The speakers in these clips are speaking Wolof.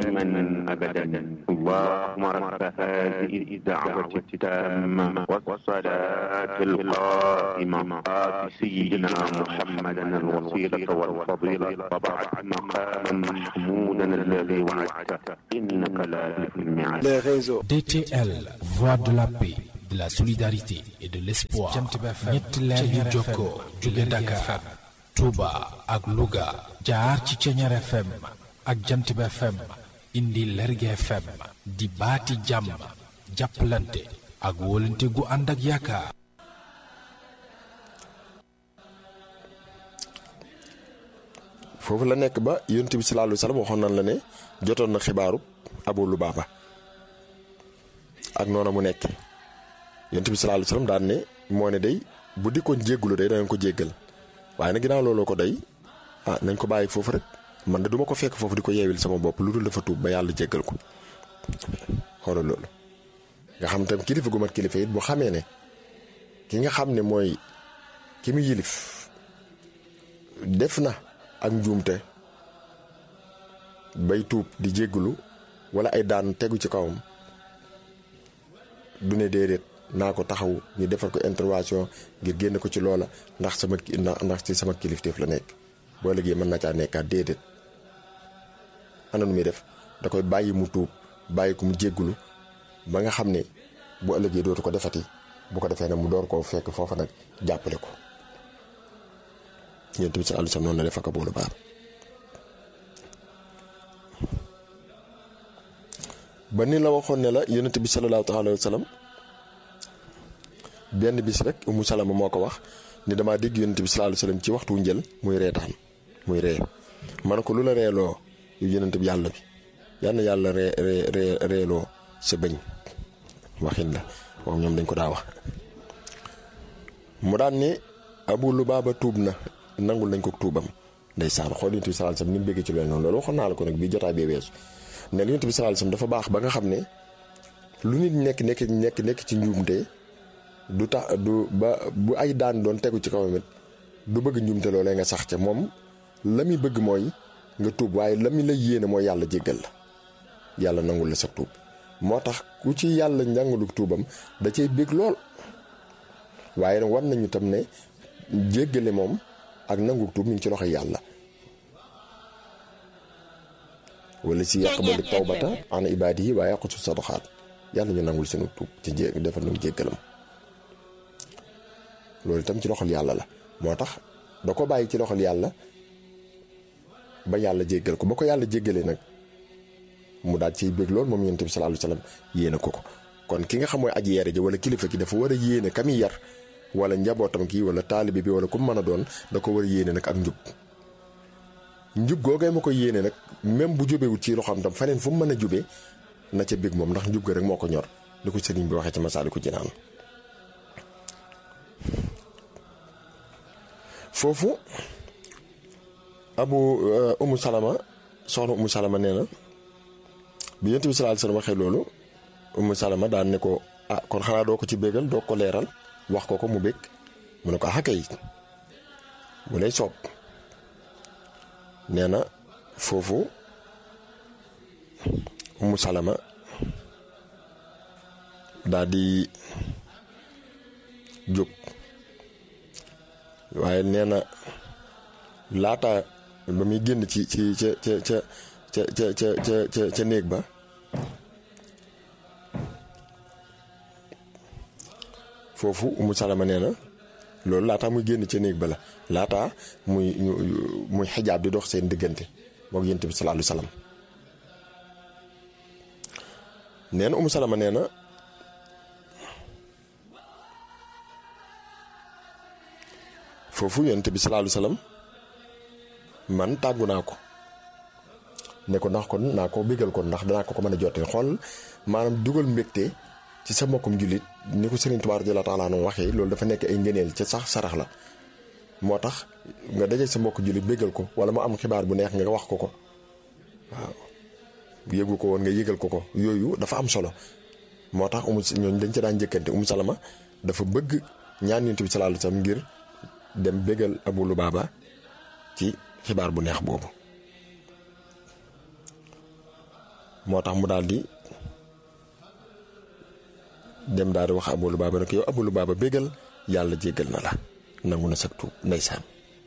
دائما أبدا اللهم رب هذه الدعوة التامة والصلاة القائمة آت سيدنا محمدا الوسيلة والفضيلة وبعد مقاما محمودا الذي وعدته إنك لا تخلف الميعاد les réseaux. DTL, voix de la paix, de la solidarité et de l'espoir. ñetti leer yu jokkoo jóge Dakar, Touba ak Louga jaar ci Ceñeer FM ak Jantib FM indi Lerge FM di baati jàmm jàppalante ak wóolante gu ànd ak yaakaar. foofu la nekk ba yonent bi sallallahu alayhi wa sallam waxoon nañ la ne jotoon na xibaaru Abu Lubaaba ak noona mu nekk yonent bi sallallahu alayhi wa sallam daan ne moo ne day bu dikkoon jéggulu day danañ ko jéggal waaye nag ginnaaw looloo ko day ah nañ ko bàyyi foofu rek man de duma ko fekk foofu di ko yeewil sama bopp lu dul dafa tuub ba yàlla jéggal ko xoolal loolu nga xam tam kilifa gu mat kilifa it bu xamee ne ki nga xam ne mooy ki mu yilif def na ak njuumte bay tuub di jéggulu wala ay daan tegu ci kawam du ne déedéet naa ko taxaw ñu defal ko intervention ngir génn ko ci loola ndax sama ndax ci sama kilifteef la nekk boo léegi mën na caa nekkaat déedéet ana nu muy def da koy bàyyi mu tuub bàyyi ko mu jéggulu ba nga xam ne bu ëllëgee dootu ko defati bu ko defee nag mu door koo fekk foofa nag jàppale ko yonent bi sallallahu alayhi wasallam noonu la def ak Abu Lubaaba ba ni la waxoon ne la yonent bi sallallahu alayhi wasallam benn bis rek Umu Salama moo ko wax ni damaa dégg yonent bi sallallahu alayhi wasallam ci waxtu njël muy reetaan muy ree ma ne ko lu la reeloo yu yonent bi yàlla bi yal na yàlla ree ree reeloo sa bëñ waxin la waaw ñoom dañ ko daa wax mu daan ni Abu Lubaaba tuub na nangul nañ ko tuubam ndeysaan xool yonent bi sallallahu alayhi wasallam ni mu bëggee ci loolu noonu loolu waxoon naa la ko nag bii jotaay bee weesu ne yonent bi sallallahu alayhi wasallam dafa baax ba nga xam ne lu nit nekk nekk nekk nekk ci njuumte du tax du ba bu ay daan doon tegu ci kawam it du bëgg njuumte loolee nga sax ca moom la muy bëgg mooy nga tuub waaye la muy la yéene mooy yàlla jéggal la yàlla nangul la sa tuub moo tax ku ci yàlla njàngalu tuubam da cay bég lool waaye nag war nañu tam ne jéggale moom ak nangu tuub mi ngi ci loxo yàlla wala si yaqbalu tawbata an ibaadihi waaye yaqutu sadaqaat yàlla ñu nangul seenu tuub ci jé defal nu jéggalam loolu itam ci loxol yàlla la moo tax da ko bàyyi ci loxol yàlla ba yàlla jéggal ko ba ko yàlla jéggalee nag mu daal ciy bég lool moom yonent bi sallallahu alayhi wasallam yéene ko ko kon ki nga xam mooy aji yeere ji wala kilifa ki dafa war a yéene ka muy yar wala njabootam kii wala taalibe bi wala ku mën a doon da ko war a yéene nag ak njub njub googee ma ko yéene nag même bu jubewut ci loxoom tam faneen fu mu mën a jubee na ca bég moom ndax njub ga rek moo ko ñor li ko sëriñ bi waxee ci Masaalikul Jinaan foofu abu umu salama soxna umu salama nee na bi yonent bi sallallahu alayhi wasallam waxee loolu umu salama daan ne ko ah kon xanaa doo ko ci bégal doo ko leeral wax ko ko mu bég mu ne ko ah kay mu lay soob nee na foofu umu salama daa di jóg waaye nee na laata ba muy génn ci ci ca ca ca ca ca ca ca ca néeg ba foofu umu salama nee na loolu laataa muy génn ca néeg ba la laataa muy muy xijaab di dox seen diggante moog yonent bi sallallahu alayhi wasallam nee na umu salama nee na foofu yonent bi sallallahu alayhi wasallam man tàggu naa ko ne ko ndax kon naa ko bégal kon ndax danaa ko ko mën a jottee xool maanaam dugal mbégte ci sa mbokkum jullit ni ko Sëriñ Tuubaa radiyallaahu taala anhu waxee loolu dafa nekk ay ngëneel ca sax sarax la moo tax nga daje sa mbokk jullit bégal ko wala mu am xibaar bu neex nga wax ko ko waaw yëgu ko woon nga yëgal ko ko yooyu dafa am solo moo tax umu ñooñu dañ ci daan njëkkante umu salama dafa bëgg ñaan yonent bi sallallahu alayhi wasallam ngir dem bégal Abu Lubaaba ci xibaar bu neex boobu moo tax mu daal di dem daal di wax Abu Lubaaba ne ko yow Abu Lubaaba bégal yàlla jéggal na la nangu na sag tuub ndeysaan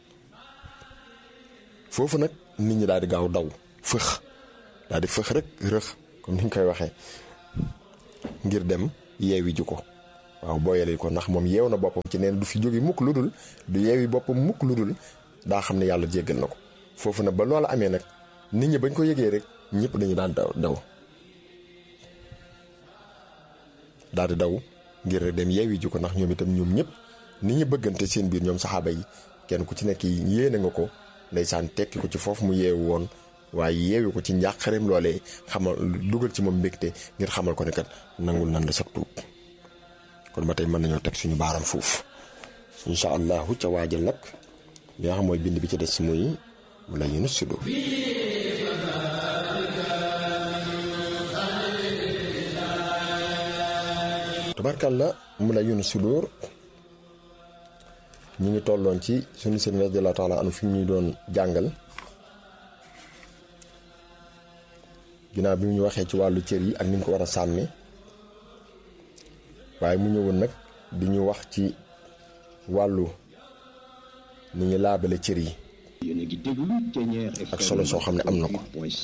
foofu nag nit ñi daal di gaaw daw fëx daal di fëx rek rëx comme ni ñu koy waxee ngir dem yeewi ji ko waaw booyale ko ndax moom yeew na boppam ci neen du fi jóge mukk lu dul du yeewi boppam mukk lu dul daa xam ne yàlla jéggal na ko foofu nag ba loolu amee nag nit ñi bañ ko yëgee rek ñëpp dañu daan daw daw daal di daw ngir rek dem yeewi ji ko ndax ñoom itam ñoom ñëpp nit ñi bëggante seen biir ñoom saxaaba yi kenn ku ci nekk yéene nga ko ndeysaan tekki ko ci foofu mu yeewu woon waaye yeewi ko ci njàqareem loolee xamal dugal ci moom mbégte ngir xamal ko ne kat nangul nan la sag tuub kon ba tey mën nañoo teg suñu baaram foofu incha allahu ca waajal nag li nga xam mooy bind bi ci des muy mu la yunus sudur tubarkalla mu la yunus sudur ñu ngi tolloon ci suñu sëriñ radiyallahu taala anu fi ñuy doon jàngal ginnaaw bi ñu waxee ci wàllu cër yi ak ni ñu ko war a sàmme waaye mu ñëwoon nag di ñu wax ci wàllu ni ñu laabale cër yi ak solo soo xam ne am na ko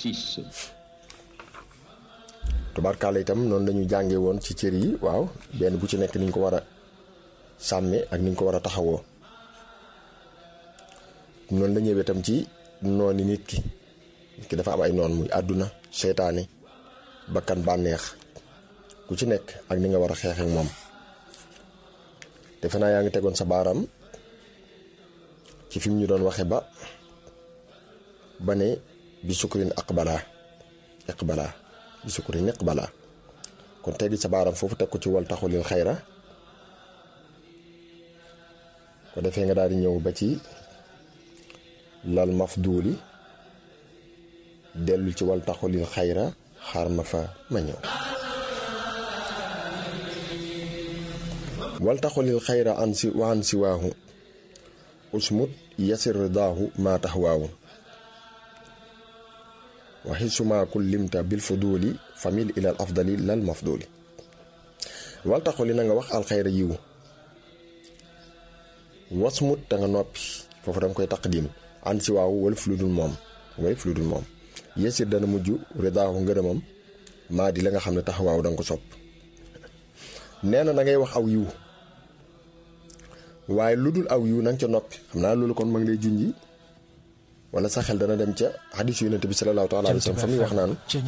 tubarkalla itam noonu lañu jànge woon ci cër yi waaw benn bu ci nekk ni ñu ko war a sàmme ak ni ñu ko war a taxawoo noonu la ñëwee itam ci nooni nit ki nit ki dafa am ay noon muy àdduna seytaane bakkan bànneex ku ci nekk ak ni nga war a xeex ak moom defe naa yaa ngi tegoon sa baaram ci fi mu ñu doon waxe ba ba ne bi sukkurin aqbala iqbala bi sukkurin iqbala kon teggi sa baaram foofu teg ko ci wal taxulil xayra ko defee nga daal di ñëw ba ci lal mafduuli dellu ci wal taxulil xayra xaar ma fa ma ñëw wal taxulil xayra an si wa an si waahu usmut yasir ridaahu maa tax waawu waxi suma kullimta bil fuduuli famil ilal afdali lal mafduuli wal taxuli na nga wax alxayra yiwu wasmut te nga noppi foofu danga koy taqdim an si waawu wala fi lu dul moom wala fi lu dul moom yasir dana mujj ridaahu ngërëmam maa di la nga xam ne taxawaaw danga ko sopp nee na da ngay wax aw yiw waaye lu dul aw yiw na nga ca noppi xam naa loolu kon ma ngi lay junji wala sa xel dana dem ca xadis yonent bi salallaahu taala alayhi wa sallam fa muy wax naan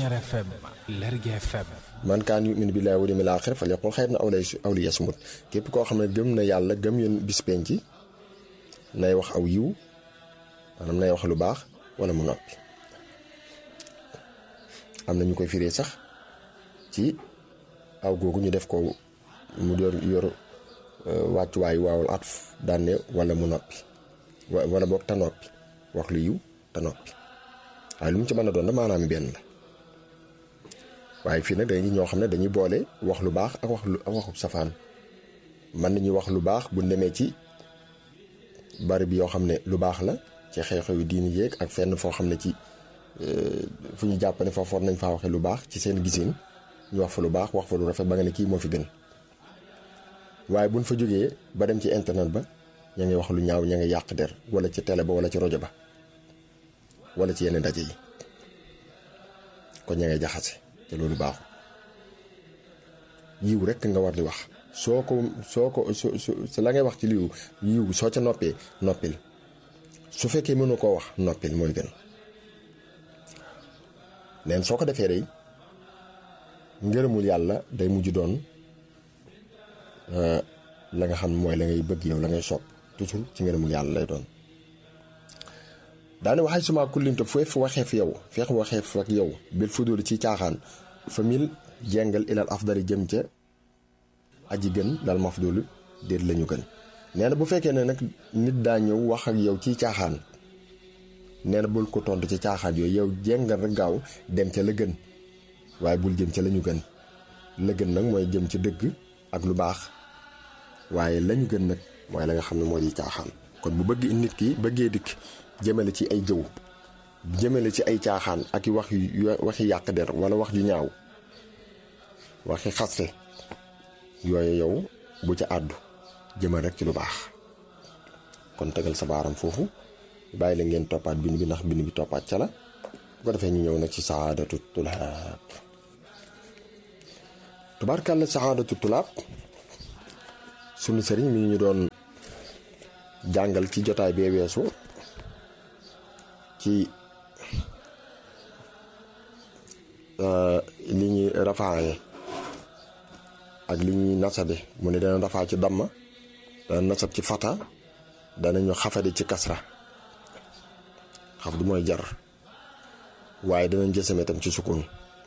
man kaan yumin billaahi wal yawmil aaxir falyaqul xayran aw liyasmut képp koo xam ne gëm na yàlla gëm yoon bis penc nay wax aw yiw maanaam nay wax lu baax wala mu noppi am na ñu koy firee sax ci aw googu ñu def ko mu yor yor wàccuwaayu waawul at daanne wala mu noppi wala boog te noppi wax lu yiw te noppi waaye lu mu ci mën a doon da maanaam benn la waaye fii nag dañuy ñoo xam ne dañuy boole wax lu baax ak wax lu ak waxu safaan mën nañuy wax lu baax bu demee ci bari bi yoo xam ne lu baax la ci xew-xew yi diini yéeg ak fenn foo xam ne ci fu ñu jàpp ne foofu war nañ faa waxee lu baax ci seen gisin ñu wax fa lu baax wax fa lu rafet ba nga ne kii moo fi gën waaye buñ fa jógee ba dem ci internet ba ña ngi wax lu ñaaw ña ngi yàq der wala ci télé ba wala ci rajo ba wala ci yenn ndaje yi kon ña ngay jaxase te loolu baaxul yiw rekk nga war di wax soo ko soo ko su la ngay wax ci liw yiw soo ca noppee noppil su fekkee mënu koo wax noppil mooy gën neen soo ko defee day ngërëmul yàlla day mujj doon la nga xam mooy la ngay bëgg yow la ngay sopp toujours ci ngërëmul yàlla lay doon daane waxay suma kullimte feef waxeef yow feex waxeef ak yow bil fudul ci caaxaan famil jengal ilal afdali jëm ca aji gën dal mafdul déet lañu gën nee na bu fekkee ne nag nit daa ñëw wax ak yow ci caaxaan nee na bul ko tontu ci caaxaan yooyu yow jengal rek gaaw dem ca la gën waaye bul jëm ca la ñu gën la gën nag mooy jëm ci dëgg ak lu baax waaye lañu gën nag mooy la nga xam ne moo di caaxaan kon bu bëgg nit ki bëggee dikk jëmale ci ay jëw jëmale ci ay caaxaan ak i wax yu waxi yàq der wala wax ju ñaaw waxi xaste yooyu yow bu ca àddu jëmal rek ci lu baax kon tegal sa baaram foofu bàyyi la ngeen toppaat bind bi ndax bind bi toppaat ca la bu ko defee ñu ñëw nag ci saadatu tulaab tubaarkàlla saadatu tulaab sunu sëriñ mi ñu doon jàngal ci jotaay bee weesu ci li ñuy rafaaye ak li ñuy nasabe mu ne dana rafaa ci damma dana nasab ci fata danañu xafade ci kasra xaf du mooy jar waaye danañ jësame tam ci sukun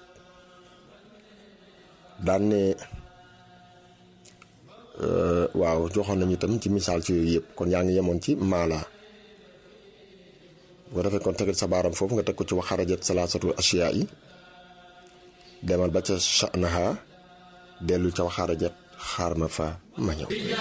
daan ne waaw joxoon nañu tam ci misaal ci yooyu yëpp kon yaa ngi yemoon ci maala bu ko defee kon tegal sa baaram foofu nga teg ko ci wax xarajat salaasatu asiyaa yi demal ba ca sha'naha dellu ca wax xarajat xaar ma fa ma ñëw